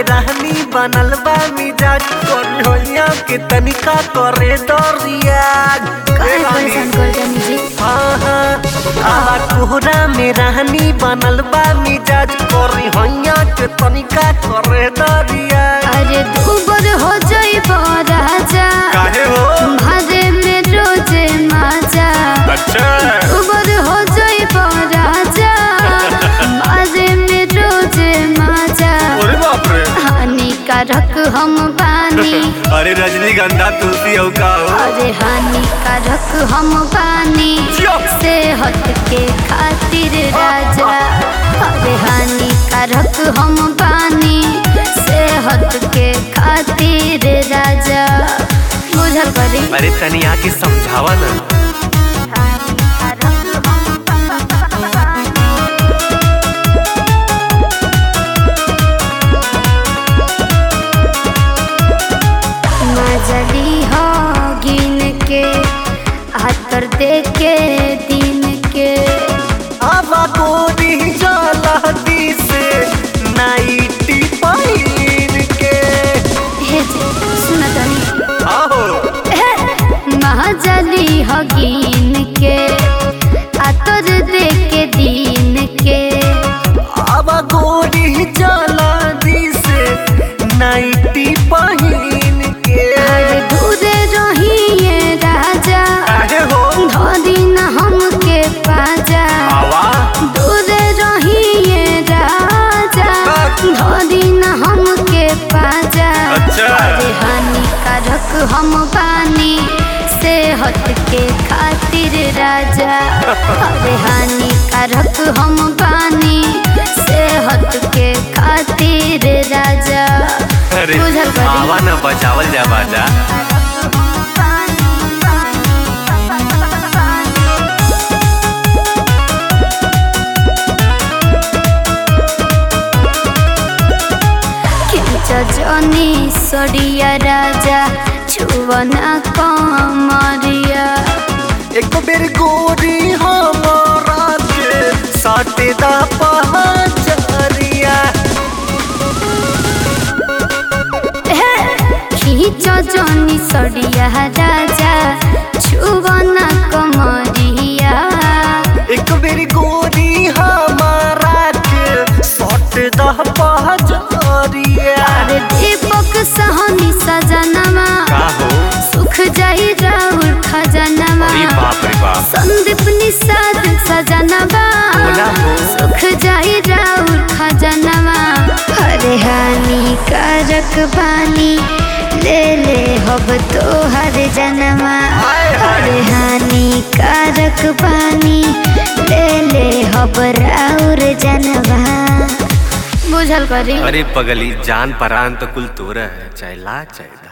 में रहनी बनल बा मिजाज कन्हैया के तनिका करे दरिया काहे परेशान कर जानी जी हाँ हाँ आवा कोहरा में रहनी बनल बा मिजाज कन्हैया के तनिका करे दरिया अरे दूबर हो जाई राजा काहे हो भादे में रोजे माजा अच्छा दूबर हो जाई राजा भादे में रोजे माजा अरे बाप रे हानिकारक हम बानी अरे रजनीगंधा तुलसी औ का हो अरे हानिकारक हम बानी जियो। सेहत के खातिर राजा अरे हानिकारक हम बानी सेहत के खातिर राजा बुझल करी अरे तनी आके समझावा ना हानिकारक हम बानी मजली हो गिन के हाथर दे के दिन के आवा गोरी जलहती से नाइटी पहिन के हे जे सुन तनी आओ मजली हो गिन के हाथर दे के दिन के आवा गोरी जलहती से नाइटी पहिन के हर दूरे रहिए राजा काहे हो धोदी न हमके पाजा आवा दूरे रहिए राजा धोदी न हमके पाजा अच्छा। अरे हानिकारक हम बानी सेहत के खातिर राजा अरे हानिकारक हम बानी सेहत के खातिर राजा अरे बुझल करी। आवा ना बचावल जा बाजा जनी सड़िया राजा छुवना कमरिया एक बेर गोरी हमारा के साटे दा पहचरिया खींच जनी सड़िया राजा छुवना कमरिया एक बेर गोरी हमारा के सट दह पहचरिया अरे दीपक सहनी सजनमा का हो सुख जाई राहुल खजनमा अरे बाप रे बाप संदीप निषाद सजनवा बोला हो। सुख जाई राउर खजनवा अरे हानिकारक बानी ले ले हब तो हर जनमा हाय, हाय। अरे हानिकारक बानी ले ले हब राउर जनवा बुझल करी अरे पगली जान परान तो कुल तोरा है चाहे ला चाहे दा